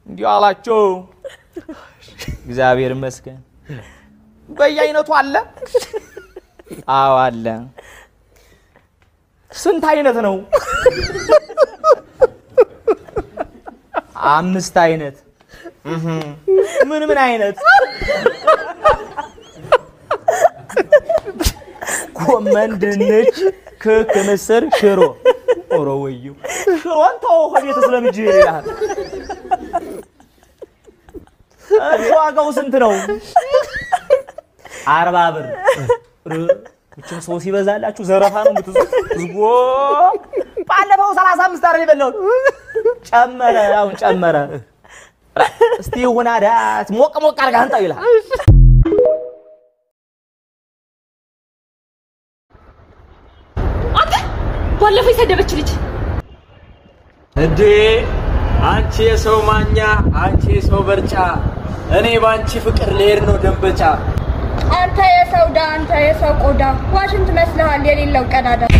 እንዲሁ አላቸው። እግዚአብሔር ይመስገን። በየአይነቱ አለ። አዎ አለ። ስንት አይነት ነው? አምስት አይነት። እህ ምን ምን አይነት? ጎመን፣ ድንች፣ ክክ፣ ምስር፣ ሽሮ። ኦሮ ወዩ ሽሮን ተው ከቤት ስለምጅ ይላል። እሺ ዋጋው ስንት ነው? አርባ ብር። እችም ሰው ሲበዛላችሁ ዘረፋ ነው የምትዙት። ዝጎ ባለፈው ሰላሳ አምስት አይደል የበላሁት? ጨመረ፣ አሁን ጨመረ። እስቲ ይሁን አዳት ሞቅ ሞቅ አድርገህ አንጣው ይላል። አንተ ባለፈው የሰደበች ልጅ እንዴ አንቺ የሰው ማኛ፣ አንቺ የሰው በርጫ፣ እኔ በአንቺ ፍቅር ልሄድ ነው ደንበጫ። አንተ የሰው ዳ አንተ የሰው ቆዳ ዋሽንት መስልሃል የሌለው ቀዳዳ